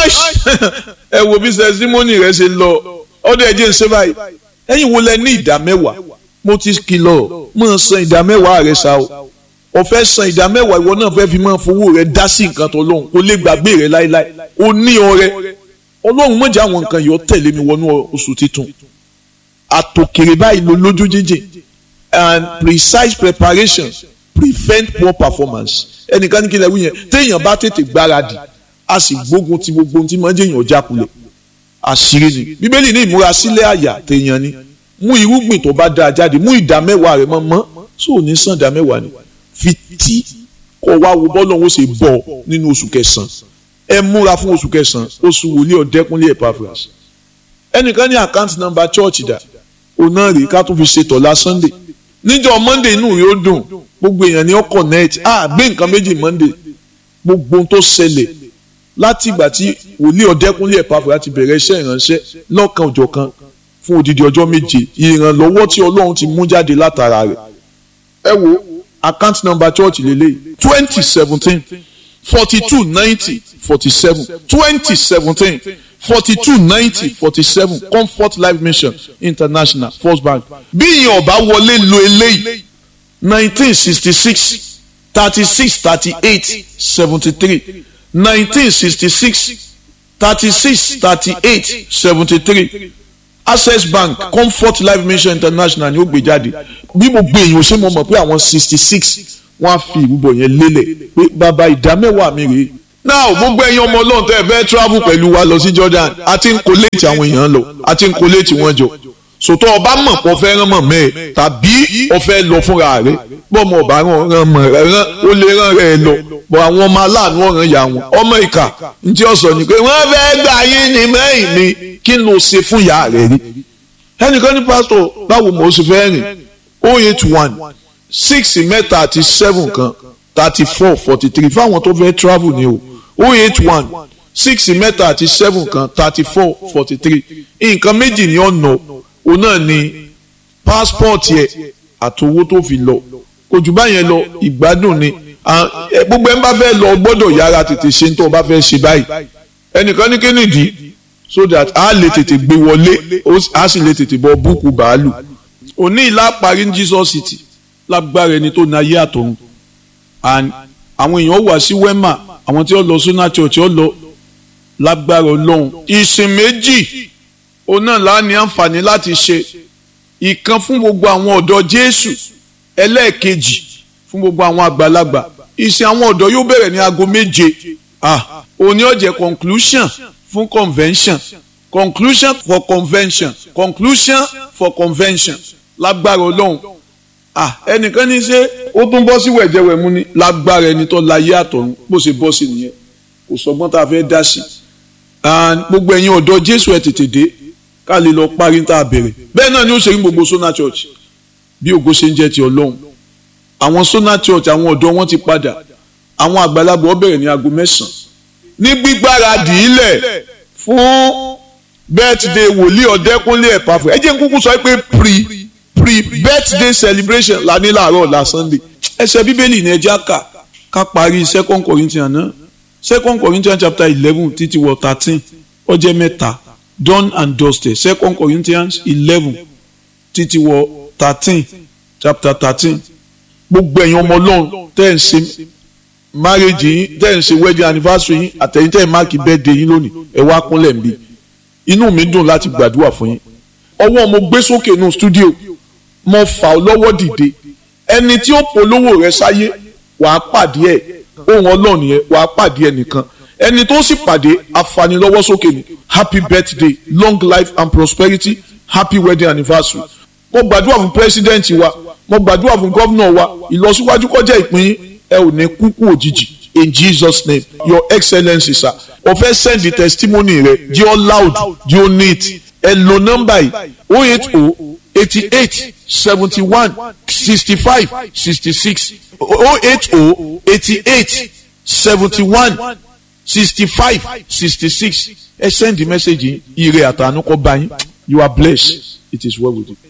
ẹ wo bí sẹ́símọ́nì rẹ ṣe lọ ọdọ ẹ̀jẹ̀ ń ṣe báyìí ẹ̀yin wo lẹ ní ìdá mẹ́wàá mo ti kìlọ̀ mọ̀ san ìdá mẹ́wàá rẹ ṣá o o fẹ́ san ìdá mẹ́wàá ìwọ náà fẹ́ fi máa fowó rẹ dá sí nǹkan tó lóhùn kó lè gbàgbé rẹ láéláé o ní ọrẹ ọlọ́run mọ̀jà àwọn nǹkan yìí ó tẹ̀lé mi wọnú oṣù titun àtòkèrè báyìí ló lójú jíjìn and precise preparation prevent poor performance ẹnìkan ní kí lè wí yẹn téèyàn bá tètè gbáradì a sì gbógun ti gbogbo ohun tí máa ń jẹyàn jákulẹ̀ àṣírí ni bíbélì ní ìmúrasílẹ̀ àyà téèyàn ni mú irúgbìn tó bá dáa jáde mú ìdá mẹ́wàá rẹ̀ mọ́ mọ́ tó ò ní sàn ìdá mẹ́wàá ni fi tí kó wá wo bọ́ọ̀lù ọ̀hún ṣe bọ̀ nínú oṣù kẹsàn-án ẹ múra fún oṣù kẹsàn-án oṣù wòlíì ọ̀dẹ́kúnlé Epaphras ẹnìkan ní àkáǹtì nọ́mbà chọ́ọ̀chì dà òun náà rèé ká tún fi ṣe tọ̀la Sunday níjọ́ Monday inú rẹ̀ ó dùn gbogbo èèyàn ní ó connect ah gbé nǹkan méjì Monday gbogbo ohun tó ṣẹlẹ̀ láti ìgbà tí wòlíì ọ̀dẹ́kúnlé Epaphras ti bẹ̀rẹ̀ iṣẹ́ ìránṣẹ́ lọ́kan òjọ̀kan fún odidi ọjọ́ méje ìrànlọ́wọ́ tí Ọlọ́run ti mú jáde látara rẹ̀ ẹ wo account number church lélẹ̀ twenty seventeen forty two ninety forty seven twenty seventeen forty two ninety forty seven comfort life mission international first bank bí ìyẹn ọba wọlé lo eléyìí nineteen sixty six thirty six thirty eight seventy three nineteen sixty six thirty six thirty eight seventy three access bank comfort life mission international ni ó gbé jáde bí mo gbé èèyàn ṣé mo mọ̀ pé àwọn sixty six wọ́n á fi ìrúbọ yẹn lélẹ̀ pé bàbá ìdá mẹ́wàá mi rèé now gbogbo ẹ̀yin ọmọ ọlọ́run tẹ́ ẹ fẹ́ travel pẹ̀lú wa lọ sí Jordan àti ń kóléètì àwọn èèyàn lọ àti ń kóléètì wọn jọ sòtọ́ ọba mọ̀ pọ̀ fẹ́ rán mọ̀ mẹ́ẹ̀ tàbí ọfẹ́ lọ fúnra rẹ̀ bọ́ọ̀mù ọba rán mọ̀ rẹ̀ ó lè rán rẹ̀ lọ bọ̀ àwọn ọmọ aláàánú ọ̀ràn yà wọn ọmọ ìkà ntí ó sọ ni pé wọ́n fẹ́ gbà yín ní mẹ́yìn ni kí n lọ ṣe fún ìyá rẹ̀ rí ẹnìkan ní pásítọ̀ báwo mo ṣe fẹ́ rìn oh eight one six mẹ́ta àti seven kan thirty four forty three fáwọn tó fẹ́ travel ni o oh eight one six mẹ́ta àti seven kan thirty four forty three nǹkan méjì ní ọ̀nà òun náà ni passport yẹ àtowó tó fi lọ kò jù báyẹn lọ ìgbádùn ni gbogbo ẹni bá fẹ́ lọ gbọ́dọ̀ yára tètè ṣe tó o bá fẹ́ ṣe báyìí ẹnìkan ní kínìdí so that a lè tètè gbé wọlé a sì lè tètè bọ búùkù bàálù òní ìlà parí ní Jesus City lágbára ẹni tó na ayé àtọ̀run and àwọn èèyàn wà sí wema àwọn tí ó lọ suna church ó lọ lágbára Ọlọ́run ìsìn méjì òun náà la ní àǹfààní láti ṣe ìkan fún gbogbo àwọn ọ̀dọ́ Jésù ẹlẹ́ẹ̀kejì fún gbogbo àwọn àgbàlagbà ìsìn àwọn ọ̀dọ́ yóò bẹ̀rẹ̀ ní aago méje ah òní ó jẹ́ conclusion fún convention conclusion for convention conclusion for convention lágbára Ọlọ́run ah ẹnìkan ní ṣe ó tún bọ́ sí wẹ̀jẹ̀wẹ̀mú ni lágbára ẹni tó láyé àtọ̀run bó ṣe bọ́ sí nìyẹn kò sọgbọ́n tá a fẹ́ dá sí and gbogbo ẹ̀yin ọ̀dọ́ Jésù ẹ̀ tètè dé ká lè lọ parí tá a bẹ̀rẹ̀ bẹ́ẹ̀ náà ni ó ṣe ní gbogbo Sona Church bí ògo ṣe ń jẹ́ ti Ọlọ́run àwọn Sona Church àwọn ọ̀dọ́ wọn ti padà àwọn àgbàlagbà ó bẹ̀rẹ̀ ní aago mẹ́sàn-án ní gbígbáradì ilẹ̀ fún birthday wòlíì ọ̀dẹ́kúnlé Epaphras ẹ jẹ́ n kúkú sọ pé pre pre birthday celebration la ní láàárọ̀ la Sunday ẹsẹ̀ bíbélì ní ẹjẹ́ àkà ká parí second Corinthians náà second Corinthians chapter eleven títí wọ thirteen ó jẹ́ mẹ́ta done and dusted second Corinthians eleven títí wọ thirteen chapter thirteen gbogbo ẹ̀yin ọmọ ọlọ́run tẹ́ ẹ̀ ń ṣe marriage yín tẹ́ ẹ̀ ń ṣe wedding anniversary yín àtẹ̀yìn tẹ́ ẹ̀ máàkì birthday yín lónìí ẹ̀ wá kúnlẹ̀ ń bí inú mi dùn láti gbàdúrà fún yín ọwọ́ mo gbé sókè nù studio mo fà ọ́ lọ́wọ́ dìde ẹni tí ó polówó rẹ sáyé wàá pàdé ẹ̀ ohun ọlọ́run yẹn wàá pàdé ẹ̀ nìkan ẹni tó sì pàdé afanilọ́wọ́ sókè ni happy birthday long life and prosperity happy wedding anniversary mo gbàdúrà fún president wa mo gbàdúrà fún gómìnà wa ìlọsíwájú kọjá ìpín yín ẹ ò ní kúkú òjijì in jesus name your excellency sir o fẹ́ send the testimony rẹ jí ọ loud jí ọ neat ẹ lo nọ́mbà yìí o eight o eighty eight seventy one sixty five sixty six o eight o eighty eight seventy one sixty five sixty six ẹ send the message yìí ire àtànú kọ bá yín you are blessed it is well with you.